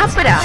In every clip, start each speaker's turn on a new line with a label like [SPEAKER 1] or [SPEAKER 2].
[SPEAKER 1] छपरा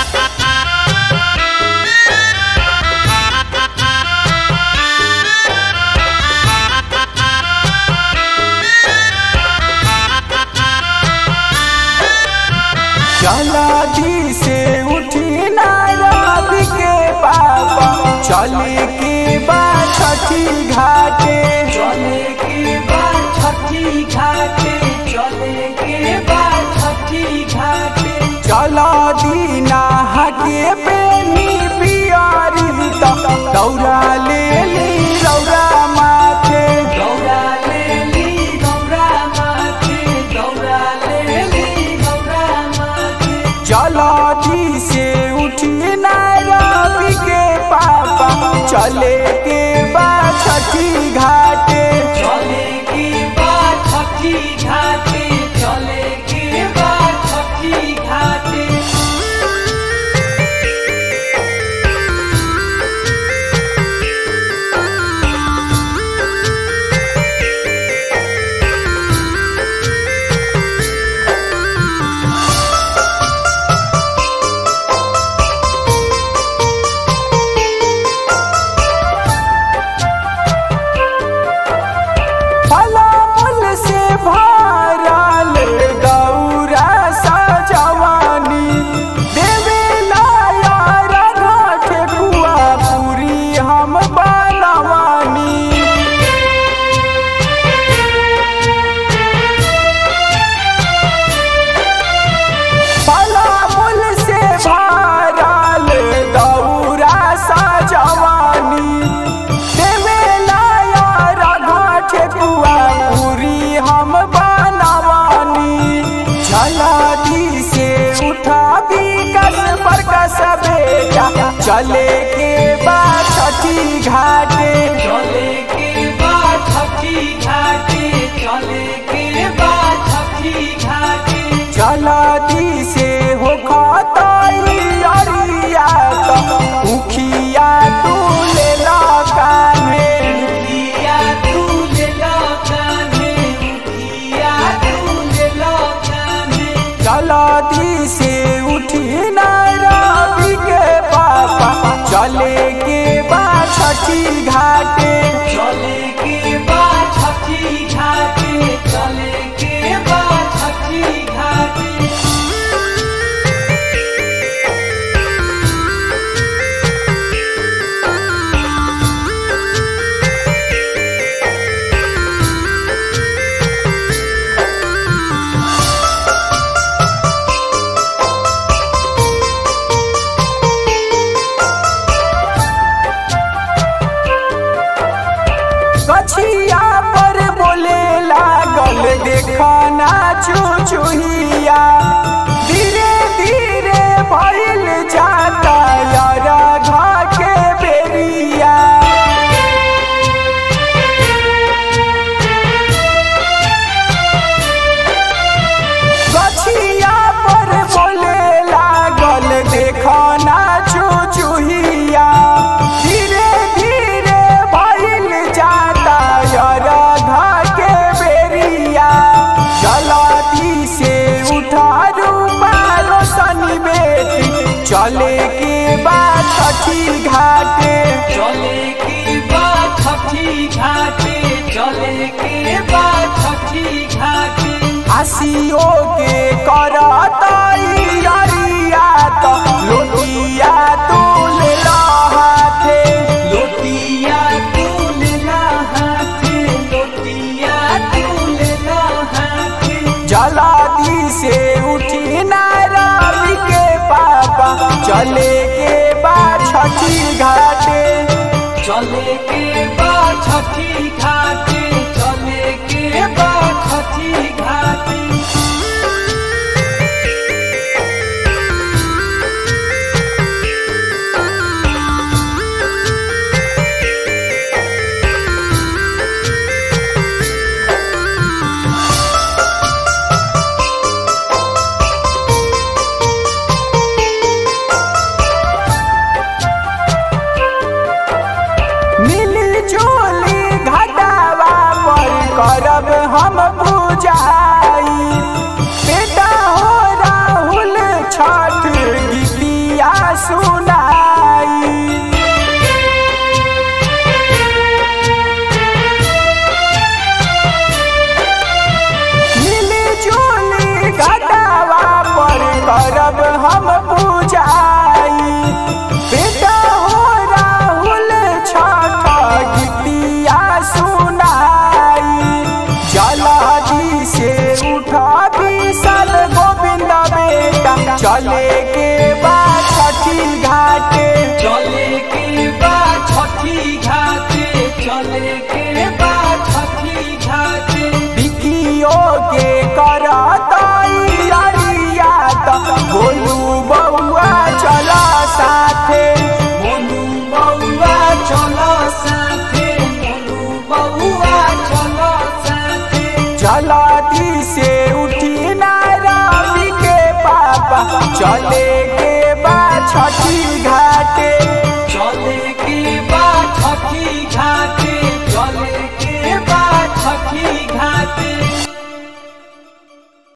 [SPEAKER 2] चला दी से उठी ना रवि के पापा चले के बाद छठी घाटे
[SPEAKER 3] चले के बाद छठी घाटे चले के बाद छठी घाटे
[SPEAKER 2] चला दी नहा के बेनी पियारी त दौरा ले ली रौरा माथे
[SPEAKER 3] दौड़ा ले ली दौड़ा माथे दौड़ा ले ली दौड़ा माथे
[SPEAKER 2] चला दी से उठी ना रवि के पापा चले के बाद छठी घाटे
[SPEAKER 3] चले के बाद छठी घाटे चले के बाद छठी घाटे
[SPEAKER 2] फलाफल से भरल दौरा सजवानी देवेला यार ठेकुआ पूरी हम बनवानी फलाफल से भरल दौरा सजवानी देवेला यार ठेकुआ पूरी हम बनवानी झलादी से उठा भी कस पर कस बेटा चले के बाद छठी घाटे
[SPEAKER 3] चले के बाद छठी घाटे चले के बाद छठी घाटे
[SPEAKER 2] चलादी से हो खताई अरिया तो उखिया तू ले ला कान्हे
[SPEAKER 3] किया तू ले लो कान्हे किया तू ले लो कान्हे
[SPEAKER 2] चलादी से उठी ना रवि के पापा चले के बाद छठी घाटे
[SPEAKER 3] चले के बाद छठी घाटे चले के बाद छठी घाटे
[SPEAKER 2] कछिया पर बोले लागल देखना चुचुहिया धीरे धीरे भइल जाता यार घा के बेरिया कछिया पर बोले लागल देखना चुचुहिया धीरे धीरे भइल जाता यार घा के बेरिया चलाती से उठा रूपा रोशनी बेटी चले के बाद छठी घाटे
[SPEAKER 3] चले के बाद छठी घाटे चले के बाद छठी घाटे
[SPEAKER 2] आसियो के करताई अरिया तो लोटिया तू ले ला हाथे
[SPEAKER 3] लोटिया तू ले ला हाथे लोटिया तू ले ला हाथे
[SPEAKER 2] जलादी से उठी ना रवि के पापा चले के बाद छठी घाटे
[SPEAKER 3] चले के बाद छठी घाटे चले के बाद छठी घाटे
[SPEAKER 2] मिली जोली घाट सुनाई मिली जुली घटावा पर करब हम पूजाई बेटा हो राहुल छठ गीतिया सुनाई जलादी से उठा विशाल गोविंद बेटा चले के बाद छठी घाटे
[SPEAKER 3] चले के बाद छठी घाटे चले के बाद छठी घाटे
[SPEAKER 2] बिकियो के करताई अरिया त बोलू बउआ चला साथे
[SPEAKER 3] मोनू बउआ चलो साथे मोनू बउआ चलो साथे
[SPEAKER 2] जलाती से उठी ना रवि के पापा चले के बा छठी घाटे
[SPEAKER 3] चले के बाद छठी घाटे